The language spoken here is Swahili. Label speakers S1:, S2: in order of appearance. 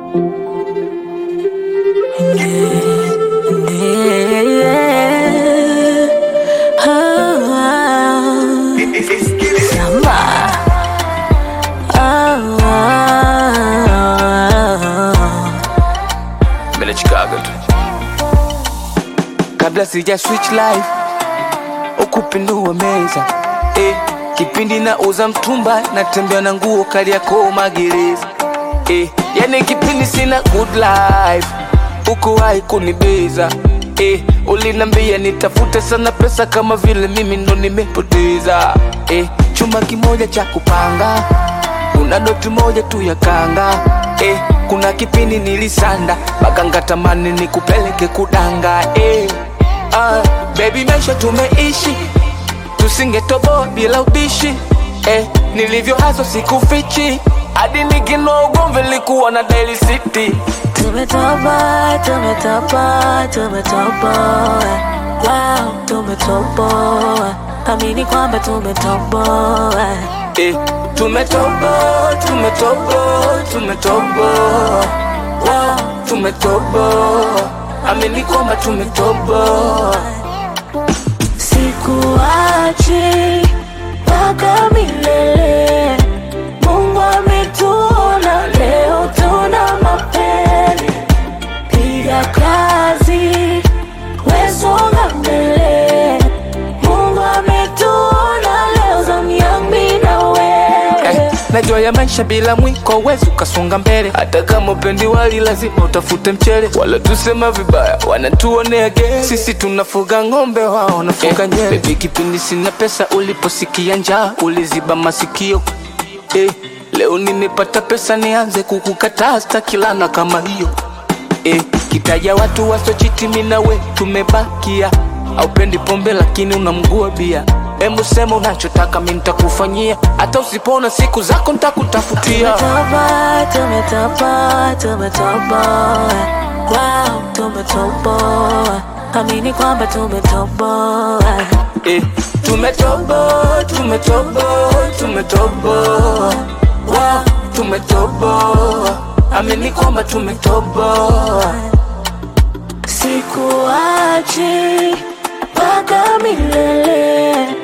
S1: Mbele Chicago tu.
S2: kabla sija switch life ukupindua meza eh, kipindi na uza mtumba natembea na nguo kali yako magereza eh, yani kipindi sina good life ukuwahi kunibeza eh, ulinambia nitafute sana pesa kama vile mimi ndo nimepoteza eh, chuma kimoja cha kupanga kuna doti moja tu ya kanga eh, kuna kipindi nilisanda mpaka ngatamani nikupeleke kudanga eh, ah, baby maisha tumeishi tusingetoboa bila ubishi eh, nilivyo haso sikufichi hadi nikinoa ugomvi likuwa na Daily City
S3: Tumetoboa, tumetoboa, tumetoboa. Wow, tumetoboa. Amini kwamba tumetoboa.
S2: eh, tumetoboa tumetoboa tumetoboa wow, tumetoboa amini kwamba tumetoboa
S3: Sikuachi mpaka milele. Mungu ametuona leo, tuna mapele. Piga kazi, we songa mbele. Mungu ametuona leo, zamu yangu mimi na wewe.
S2: eh, najua ya maisha bila mwiko wezi ukasonga mbele hata kama upendi wali lazima utafute mchele wala tusema vibaya wanatuonea ge sisi tunafuga ng'ombe wao wanafuga eh, nyele bebi kipindi sina pesa uliposikia njaa uliziba masikio eh, leo nimepata pesa nianze kukukataa stakilana kama hiyo eh, kitaja watu wasochiti minawe tumebakia aupendi pombe lakini unamgua bia Hebu sema unachotaka mi nitakufanyia hata usipona siku zako nitakutafutia
S3: Tumetoboa, tumetoboa, tumetoboa. Wow, tumetoboa. Amini kwamba tumetoboa.
S2: eh, tumetoboa tumetoboa tumetoboa wow, tumetoboa amini kwamba tumetoboa
S3: Sikuachi mpaka milele.